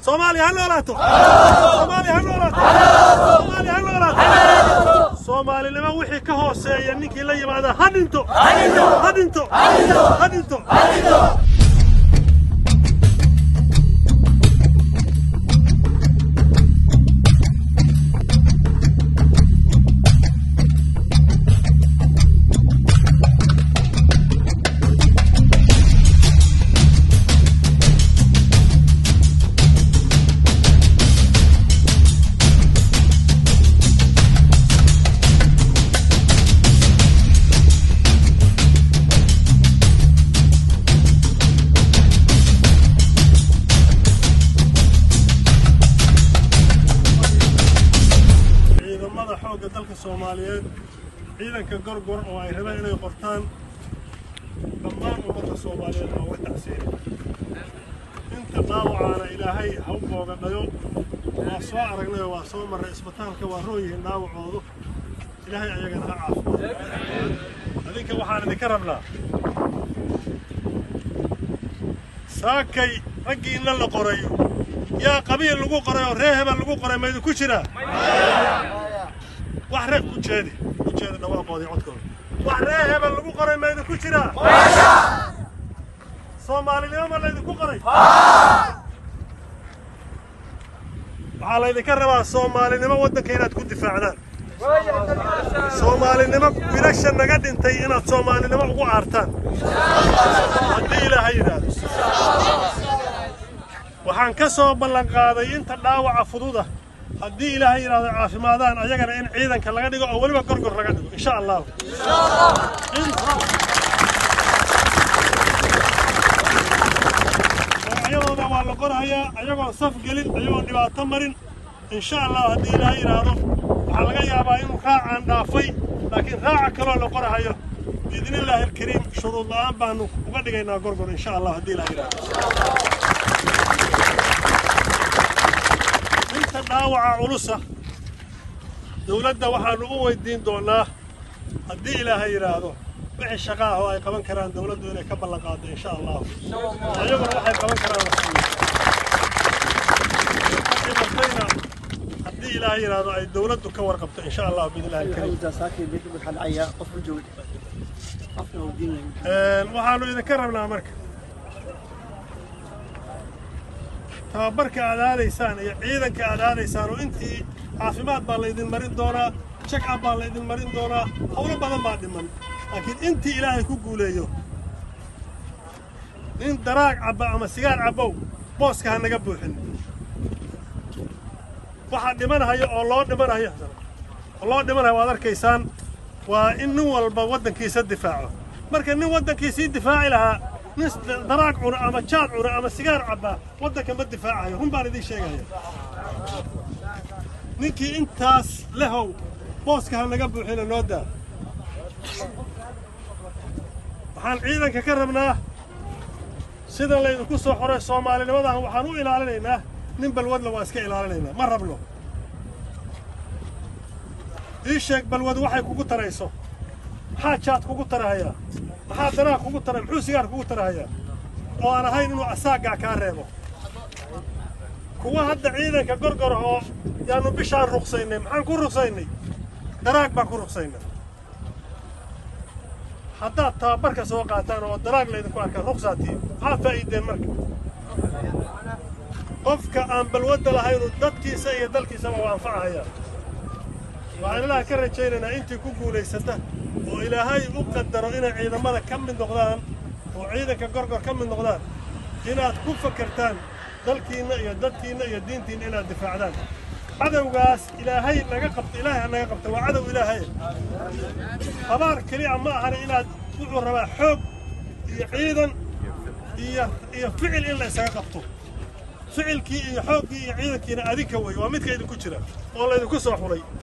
soomaaliya ha noolaato soomaaliya ha noolaato soomaaliya ha noolaato soomaalinimo wixii ka hooseeya ninkii la yimaada ha dhinto ha dhinto ha dhinto ciidamada xoogga dalka soomaaliyeed ciidanka gorgor oo ay rabeen inay qortaan dhammaan ummadda soomaaliyeed oo uga tacsiinay inta dhaawacaana ilaahay ha u boogadhayo waa soo aragnayoo waa soo marray isbitaalka waa roon yihiin dhaawacoodu ilaahay ayagana ha caafimaado adinka waxaan idinka rabnaa saakay raggii inna la qoray yaa qabiil lagu qoray oo ree hebel lagu qoray maydu ku jiraa wax ree ku jeedi ku jeedi dhawaaqoodii codkooda wax ree hebel lagu qoray maydu ku jiraa soomaalinimo ma laydinku qoray waxaa laydinka rabaa soomaalinimo waddanka inaad ku difaacdaan soomaalinimo wiilasha naga dhintay inaad soomaalinimo ugu aartaan haddii ilaahay yidhaahdo waxaan ka soo ballan qaaday inta dhaawaca fududa haddii ilaahay yidhaahdo caafimaadaan ayagana in ciidanka laga dhigo oo weliba gorgor laga dhigo insha allahu magacyadooda waa la qorahayaa ayagoon saf gelin ayagoon dhibaato marin insha allah haddii ilaahay yidhaahdo waxaa laga yaabaa inuu raacaan dhaafay laakiin raaca kaloo la qorahayo biidnillaahi alkariim shuruud la'aan baanu uga dhigaynaa gorgor insha allah haddii ilaahay yidhaahdo inta dhaawaca culusa dawladda waxaanu u weydiin doonaa haddii ilaahay yidhaahdo wixii shaqa ah oo ay qaban karaan dawladdu inay ka ballan qaado insha allahu ayaguna waxay qaban karaan wasiiyo dhimatayna haddii ilaahay yidhaahdo ay dawladdu ka warqabto insha allahu biidnillahi alkariim waxaanu idinka rabnaa marka tababarka aad aadaysaan iyo ciidanka aad aadaysaan oo intii caafimaad baa laydin marin doonaa check-up baa laydin marin doonaa howlo badan baa dhiman laakiin intii ilaahay ku guuleeyo nin daraag cabba ama sigaar cabbow booska ha naga buuxin waxaa dhimanahaya oo loo dhimanayo oo loo dhimanayo waad arkaysaan waa in nin walba waddankiisa difaaco marka nin waddankiisii difaaci lahaa nin daraag cuna ama jaad cuna ama sigaar cabbaa waddanka ma difaacayo run baan idiin sheegaya ninkii intaas lehow booska ha naga buuxina noo daa waxaan ciidanka ka rabnaa sida laydinku soo xoray soomaalinimadan waxaan u ilaalinaynaa nin balwadla waa iska ilaalinaynaa ma rabno ii sheeg balwad waxay kugu tarayso maxaa jaad kugu tarahayaa maxaa danaag kugu taray muxuu sigaar kugu tarahayaa oo aan ahayn inuu asaaggaa kaa reebo kuwa hadda ciidanka gorgor oo yaanu bishaan ruqsaynay maxaan ku ruqsaynay daraag baan ku ruqsaynay haddaad tababarka soo qaataan oo daraag laydinku arkaan ruqsaatiin maxaa faa'iideen marka qofka aan balwadda lahaynu dadkiisa iyo dalkiisaba waa anfacahayaa waxaan ilaaha ka rajaynaynaa intii ku guulaysata oo ilaahay u qadaro inay ciidamada ka mid noqdaan oo ciidanka gorgor ka mid noqdaan inaad ku fakertaan dalkiinna iyo dadkiinna iyo diintiinna inaad difaacdaan cadowgaas ilaahay naga qabto ilaahay ha naga qabto waa cadow ilaahay habaar keliya ma ahani inaad wuxuu rabaa xoog iyo ciidan iyo iyo ficil in la isaga qabto ficilkii iyo xooggii iyo ciidankiina adinka wey waa midka idinku jira oo laydinku soo xulay